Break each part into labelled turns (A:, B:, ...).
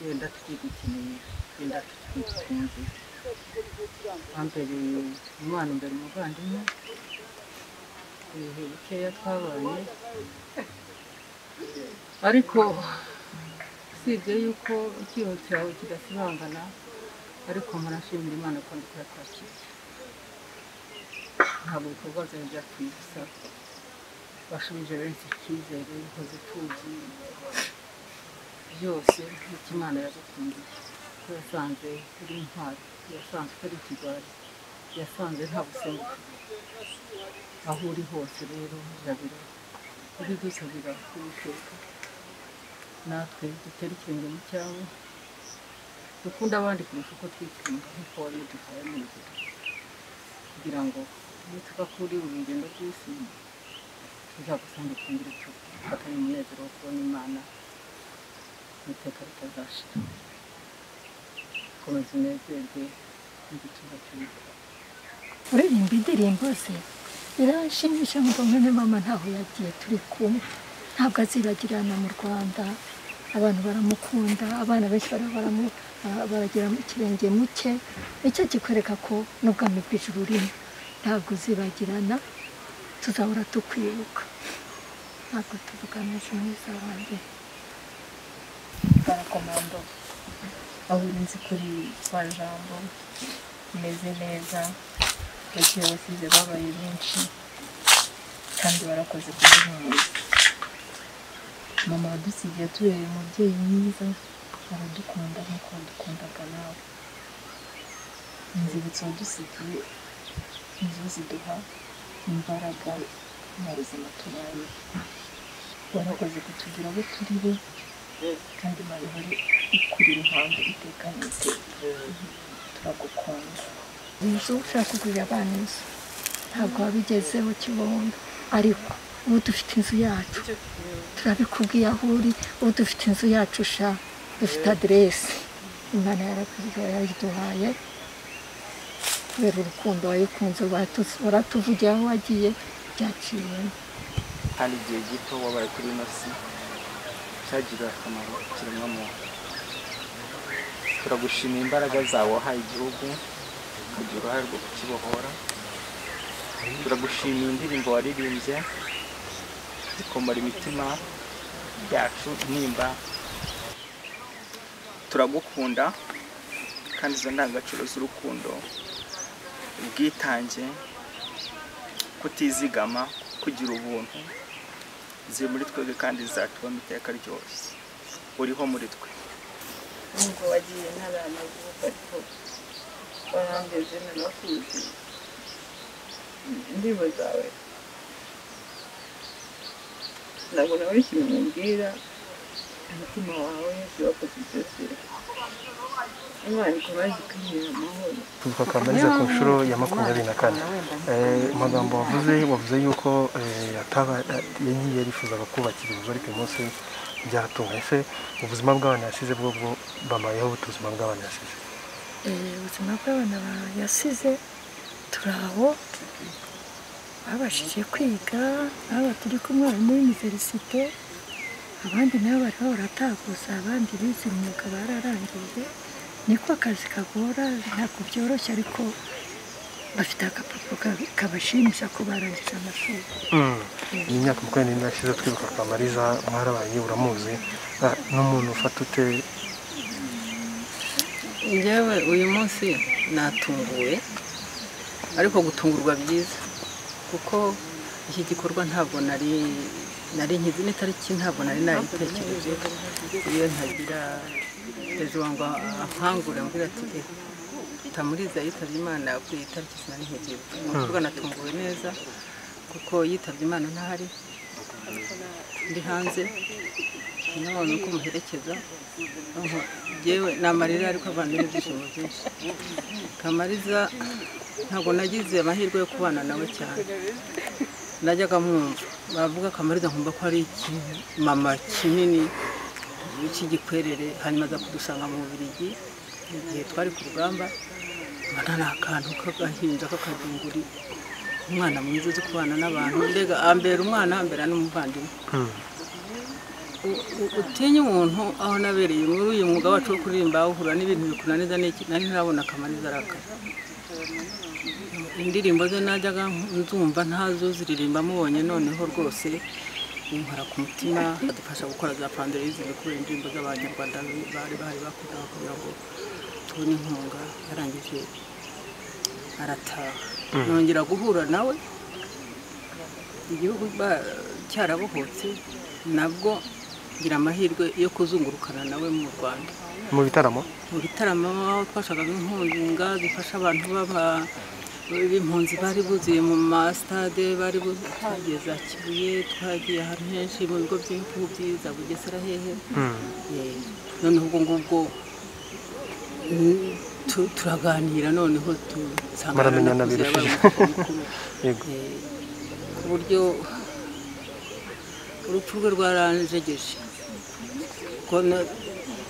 A: wenda twidukeneye wenda twikunze twambereye umwana imbere umuvandimwe ibihe bikeya twabaye ariko usibye yuko icyuho cyawe kidasibangana ariko murashimira imana ko ndi kuyakakira ntabwo ibikorwa byawe byatuye ubusa bashubije benshi icyizere bikoze tuzi byose nk'uko imana yagukundiye ko yasanze uri intwari yasanze utari ikigwari yasanze nta busemu aho uri hose rero jabiro uri dusabira kubiteka natwe dutera ikirenge mu cyawe dukunda abandi kurusha uko twitunga nk'uko wari uduhaye mu nzira kugira ngo nituva kuri uru rugendo rw'isi tuzagusange twongere tufatanye umunezero wo kubona imana mu iteka ritazashira komeza unezerwe n'igituza cy'uwiteka
B: uririmba indirimbo ze biranshimisha ngo mwene mama ntaho yagiye turi kumwe ntabwo azibagirana mu rwanda abantu baramukunda abana benshi bara- baramu- bara- baragira ikirenge muke nicyo kikwereka ko n'ubwami bw'ijuru urimo ntabwo uzibagirana tuzahora tukwibuka ntabwo tuvuga neza mwiza wanjye
C: barakomando aho uri nzi kuri kwa jambo umeze neza bagiye basize babaye benshi kandi barakoze kuduhumuriza mama wadusigiye tubereye umubyeyi mwiza aradukunda nk'uko wadukundaga nawe inzibutso wadusigiye nizo ziduha imbaraga mu buzima tubayeho warakoze kutugira abo turi bo kandi Imana ihore ikuri iruhande iteka n'iteka turagukunda
B: inzu ushaka kugurira abana inzu ntabwo wabigezeho kibondo ariko ubu dufite inzu yacu turabikubwiye aho uri ubu dufite inzu yacu sha dufite aderesi imana yarakugira yayiduhaye kubera urukundo wayikunze watu- waratuvugiye aho wagiye byaciyemo
D: kandi igihe gito wabaye kuri ino si cyagirira akamaro kiremwa muntu turagushimira imbaraga zawe wahaye igihugu ukagira uruhare rwo kukibohora turagushimira indirimbo waririmbye zikomora imitima yacu intimba turagukunda kandi izo ndangagaciro z'urukundo ubwitange kutizigama kugira ubuntu ziri muri twebwe kandi zatubamo iteka ryose uriho muri twe
A: nubwo wagiye ntaranaguka ariko warangeze nanakuzi indirimbo zawe ntabwo nabona ikintu mubwira umutima wawe wakoze byose imana ikomeje ikamira amahoro
E: tuvuka kamariza ku nshuro ya makumyabiri na kane Eh, amagambo wavuze wavuze yuko eh, ataba yari yarifuzaga kubakira inzu ariko uyu munsi byatunganye se ubuzima bw'abana yasize bwo bwo bamayeho ubuzima bw'abana yasize
B: Eh, ubuzima bw'abana ba- yasize turi aho babashije kwiga aba turi kumwe harimo w'iniverisite abandi nabo bari barataguza abandi bize imyuga bararangije niko akazi kagora ntabwo byoroshye ariko bafite agapapuro ka- kabashimisha ko barangije amashuri
E: iyi myaka makumyabiri n'indi yashize twibuka kamariza mwarabaye uramuzi Ah, n'umuntu ufata ute
A: njyewe uyu munsi natunguwe ariko gutungurwa byiza kuko iki gikorwa ntabwo nari nari nkizi n'itariki ntabwo nari nayitekereje iyo ntagira perezida wanjye ankangure ambwira ati "Eh, tamuriza yitabye imana kuri iyi tariki sinari nkigiye ni ukuvuga natunguwe neza kuko yitabye imana ntahari ndi hanze none uko muherekeza Aho, Jyewe ni amarira ariko avanze n'ibyishimo byinshi kamariza ntabwo nagize amahirwe yo kubana nawe cyane najyaga mwumva bavuga kamariza nkumva ko ari ikimama kinini cy'igikwerere hanyuma aza kudusanga mu Bubiligi igihe twari ku rugamba mbona ni akantu k'agahinja k'akadunguri umwana mwiza uzi kubana n'abantu mbega ambera umwana ambera n'umuvandimwe u- u- utinye umuntu aho nabereye muri uyu mwuga wacu wo kuririmba uhura n'ibintu bikunaniza n'iki nari ntarabona akamaniza arakaza indirimbo ze najyaga nzumva ntazo ziririmba mubonye noneho rwose binkora ku mutima adufasha gukora za panderize kubera indirimbo z'abanyarwanda bari bahari bakoraga kugira ngo tubone inkunga yarangije arataha nongera guhura nawe igihugu ba- cyarabohotse nabwo ngira amahirwe yo kuzungurukana nawe mu rwanda
E: mu bitaramo
A: mu bitaramo aho twashakaga inkunga zifasha abantu b'aba- b'impunzi bari buzuye mu masitade bari buzuye twagiye za kibuye twagiye ahantu henshi mu bigo by'imfubyi za bugesera hehe Eh, noneho ubwo ngubwo mm, tu- turaganira noneho dusanga
E: Muramenyana
A: narakuze, yabaye
E: birushijeho.
A: umukobwa mukuru.
E: yego
A: Eh, ku buryo urupfu rwe rwaranjegeje kuko na-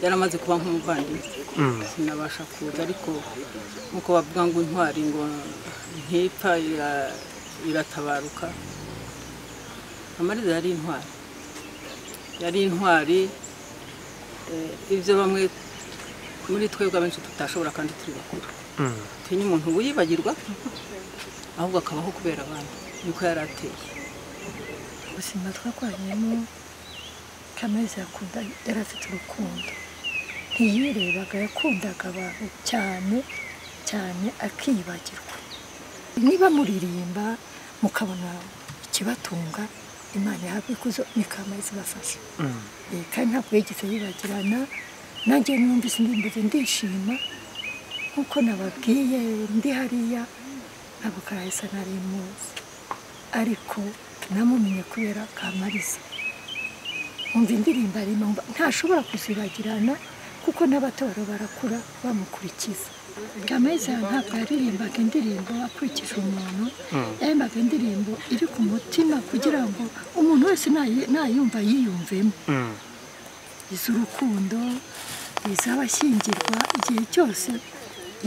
A: yaramaze kuba nk'umuvandimwe
E: Mm.
A: sinabasha kuza ariko nk'uko bavuga ngo intwari ngo ntipfa ira- iratabaruka amariza yari intwari yari intwari eh, ibyo bamwe muri twebwe abenshi tutashobora kandi turi bakuru
E: Mm.
A: tinya umuntu wiyibagirwa ahubwo akabaho kubera abandi niko yari ateye
B: ubuzima twarwanyemo kamezi yakunda yari afite urukundo ntiyirebaga yakundaga abantu cyane cyane akiyibagirwa niba muririmba mukabona ikibatunga imana ihabwa ikuzo ni kamezi ibafasha
E: Mm.
B: Eh, kandi ntabwo yigeze yibagirana nanjye numvise indirimbo ze ndishima nk'uko nababwiye ndi hariya ntabwo karahisa nari muzi ariko namumenye kubera kamariza umva indirimbo arimo mba- ntashobora kuzibagirana kuko n'abatora barakura bamukurikiza kamariza ntabwo yaririmbaga indirimbo akurikije umuntu yaririmbaga indirimbo iri ku mutima kugira ngo umuntu wese nayi- nayumva yiyumvemo
E: Mm.
B: iz'urukundo iz'abashyingirwa igihe cyose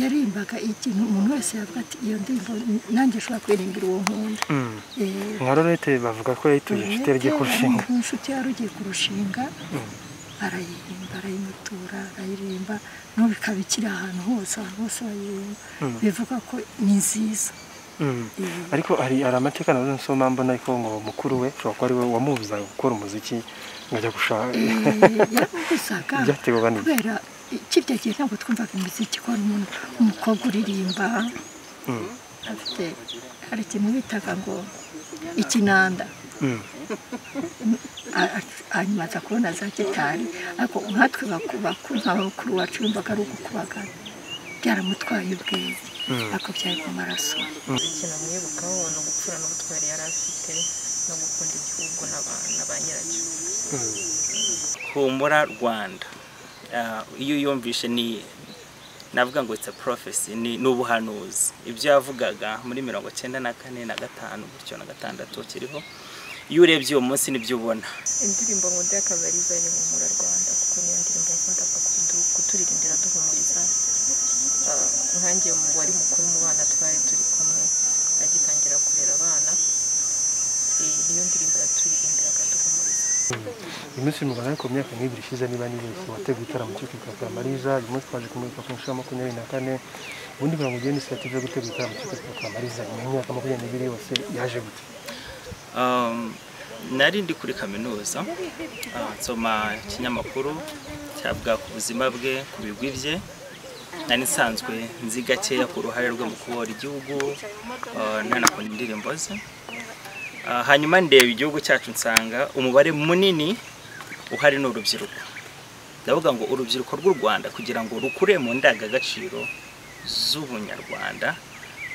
B: yarimbaga ikintu umuntu wese yavuga ati iyo ndirimbo nanjye nshobora kuririmbira uwo nkunda
E: Mm.
B: Eh,
E: nka lorete bavuga ko yayituye inshuti yagiye
B: Urebye,
E: kurushinga
B: hari inshuti yari ugiye kurushinga arayirimba arayimutura arayiririmba n'ubu ikaba ikiri ahantu hose ahantu hose bayiririmba bivuga ko ni nziza
E: Mm.
B: Eh,
E: ariko hari hari amateka nazo nsoma mbona ariko ngo mukuru we ushobora kuba ari we wamubuzaga gukora umuziki ngajya gushaka
B: yaramubuzaga
E: Byaterwaga n'iki?
B: kubera kirya gihe ntabwo twumvaga imiziki ko hari umuntu umukobwa uririmba
E: Mm.
B: afite hari ikintu bitaga ngo ikinanda
E: Mm.
B: A- a- hanyuma aza kubona za gitari ariko nkatwe bakubaku nka bakuru wacu yumvaga ari ugukubagana byaramutwaye ubwenge ariko byari mu maraso
C: ikintu amwibukaho ni ubupfura n'ubutwari yari afite no gukunda igihugu n'aba- na ba nyiracyo
D: humura rwanda Ah, iyo uyumvishe ni navuga ngo it's a prophecy ni ni ubuhanuzi ibyo yavugaga muri mirongo cyenda na kane na gatanu gutyo na gatandatu kiriho iyo urebye uwo munsi nibyo ubona
C: indirimbo nkunda y'akabariza ni humura rwanda kuko niyo ndirimbo yakundaga kudu- kuturirimbira duhumuriza Ah, nkanjye mu wari mukuru mu bana twari turi kumwe agitangira kurera abana Eh, niyo ndirimbo yaturirimbiraga duhumuriza
E: uyu munsi mubara ariko mu myaka nk'ibiri ishize niba nibeshye wateguye igitaramo cyo kwibuka mariza uyu munsi twaje kumurika ku nshuro ya makumyabiri na kane ubundi kugira ngo ugire inisiyative yo gutegura igitaramo cyo kwibuka mariza nyuma y'imyaka makumyabiri n'ibiri yose yaje gute
D: Um, nari ndi kuri kaminuza ah, nsoma ikinyamakuru cyavuga ku buzima bwe ku bigwi bye nari nsanzwe nzi gakeya ku ruhare rwe mu kubohora igihugu ah, ntanakunda indirimbo ze Ah, hanyuma ndeba igihugu cyacu nsanga umubare munini uhari ni urubyiruko ndavuga ngo urubyiruko rw'u rwanda kugira ngo rukure mu ndangagaciro z'ubunyarwanda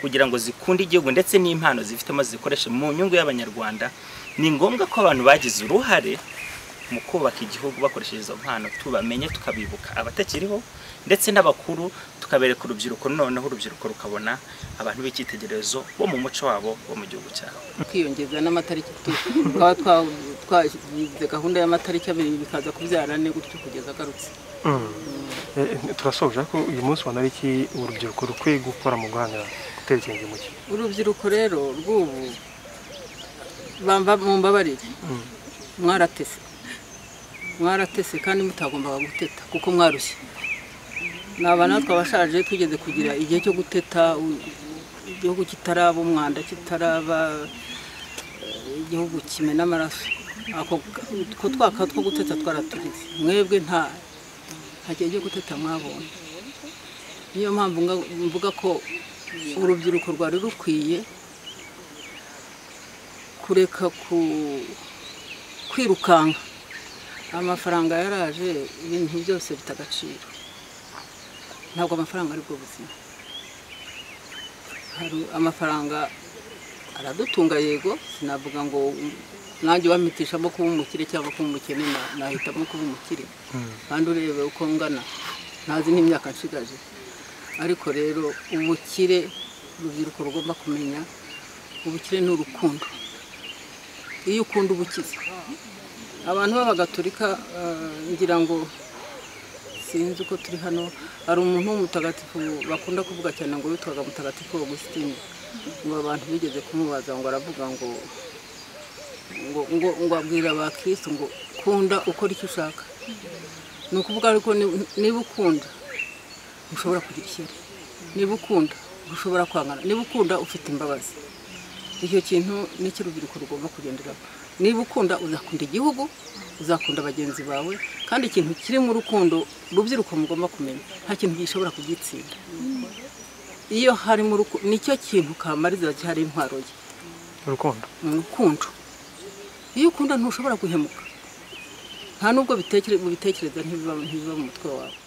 D: kugira ngo zikunde igihugu ndetse n'impano zifitemo zikoreshe mu nyungu y'abanyarwanda ni ngombwa ko abantu bagize uruhare mu kubaka igihugu bakoresheje izo mpano tubamenye tukabibuka abatakiriho ndetse n'abakuru tukabereka urubyiruko noneho urubyiruko rukabona abantu b'icyitegererezo bo mu muco wabo wo mu gihugu cyabo
A: twiyongeza n'amatariki tu- twaba twa- twagize gahunda y'amatariki abiri bikaza kubyara ane gutyo kugeza agarutse
E: Eh, turasoje ariko uyu munsi ubona ari iki urubyiruko rukwiye gukora mu guharanira gutera ikirenge mu cye
A: urubyiruko rero rw'ubu bamba mumbabarire mwaratese mwaratese kandi mutagombaga guteta kuko mwarushye ni abana twabashaje tugeze kugira igihe cyo guteta u- igihugu kitaraba umwanda kitaraba eh, igihugu kimena amaraso ako utwo twaka two guteta twaraturize mwebwe nta nta gihe cyo guteta mwabonye niyo mpamvu nga- mvuga ko urubyiruko rwari rukwiye kureka ku kwirukanka amafaranga yaraje ibintu byose bita agaciro ntabwo amafaranga ari bwo buzima hari amafaranga aradutunga yego sinavuga ngo nanjye wampitishamo kuba umukire cyangwa kuba umukene na- nahitamo kuba umukire kandi urebe uko ngana ntazi n'imyaka nshigaje ariko rero ubukire urubyiruko rugomba kumenya ubukire ni urukundo iyo ukunda ubukize abantu b'abagatolika eh, ngira ngo sinzi uko turi hano hari umuntu w'umutagatifu bakunda kuvuga cyane ngo witwaga mutagatifu augusitine ngo abantu bigeze kumubaza ngo aravuga ngo ngo ngo, ngo abwira abakirisitu ngo kunda ukora icyo ushaka ni ukuvuga ariko ni- niba ukunda ntushobora kugira ishyari niba ukunda ntushobora kwangana niba ukunda ufite imbabazi icyo kintu n'icyo urubyiruko rugomba kugenderaho niba ukunda uzakunda igihugu uzakunda bagenzi bawe kandi ikintu kiri mu rukundo urubyiruko mugomba kumenya nta kintu gishobora kugitsinda iyo hari mu rukundo nicyo kintu kamariza gihari intwaro ye
E: urukundo
A: mu rukundo iyo ukunda ntushobora guhemuka nta nubwo bitekereza bitekereza ntibiba ntibiba mu mutwe wawe